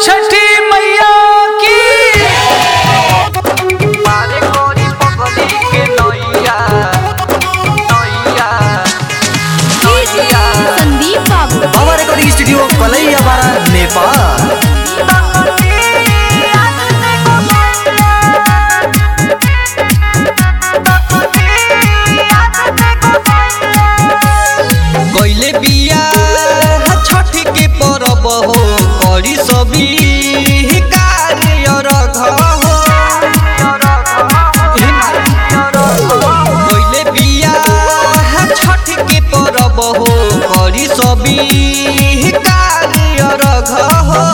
छठी मैया की पारे कोरी पगली के नैया नैया नैया संदीप बाबू बाबा रिकॉर्डिंग स्टूडियो कलैया बारा नेपाल गइले बिया छठ के परब हो करी सभी कार्य रघ हो गइले बिया छठ के परब हो करी सभी कार्य रघ हो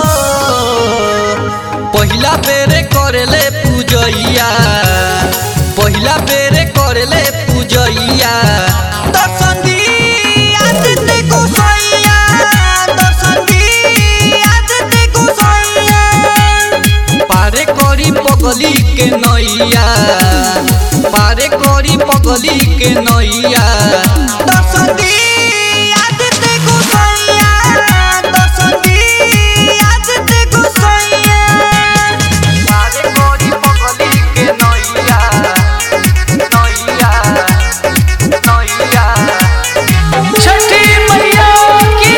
पहिला बेरे करेले पूजैया पहिला बेरे करेले पूजैया दर्शन दिया दिते गोसैया दर्शन दिया दिते गोसैया पारे करी पगली के नैया पारे करी पगली के नैया दर्शन दिया दिते गोसैया दर्शन दिया दिते गोसैया पारे करी पगली के नैया नैया नैया छठी मैया की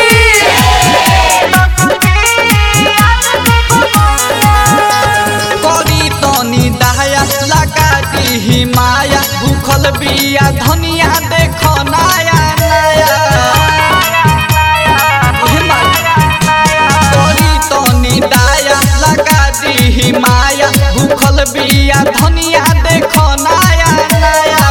करी तनी दहाया लगा दी माया भूखल बिया धनिया देख नया नया हे माया। करी तनी दाया लगा दी माया भूखल बिया धनिया देख नया नया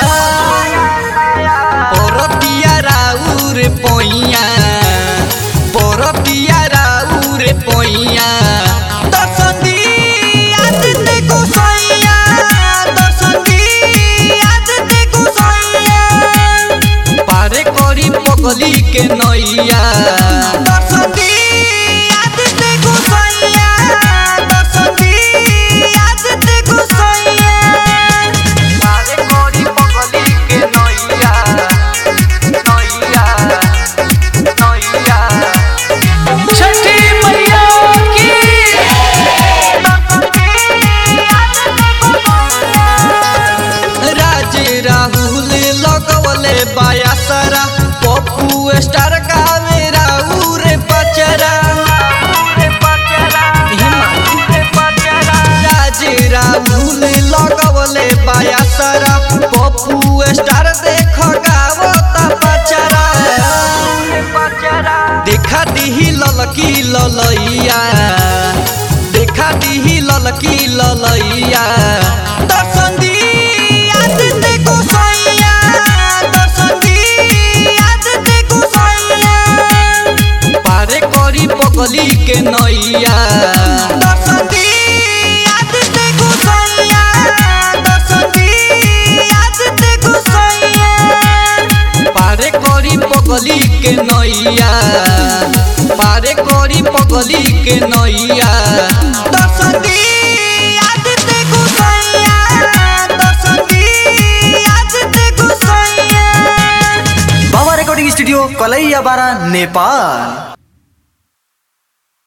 परतिया राउर पैया परतिया राउर पैया दर्शन दिया दिते गोसैया दर्शन दिया दिते गोसैया पारे करी पगली के नैया दर्शन दिया दिते गोसैया दर्शन दिया दिते गोसैया पारे करी पगली के नैया नैया नैया छठी मैया की राज राहुल लगवले बाया सारा पप्पू स्टार गावे राउर पचरा राज राहुल लगवले बाया सारा पप्पू स्टार देख गावता पचरा देखा दिही ललकी ललैया देखा दिही ललकी ललैया दर्शन दिया दिते गोसैया दर्शन दिया दिते गोसैया पारे करी पगली के नैया दर्शन दिया दिते गोसैया दर्शन दिया दिते गोसैया पारे करी पगली के नैया पारे करी पगली के नैया दर्शन दिया दिते गोसैया दर्शन दिया दिते गोसैया बाबा रिकॉर्डिंग स्टूडियो कलैया बारा नेपाल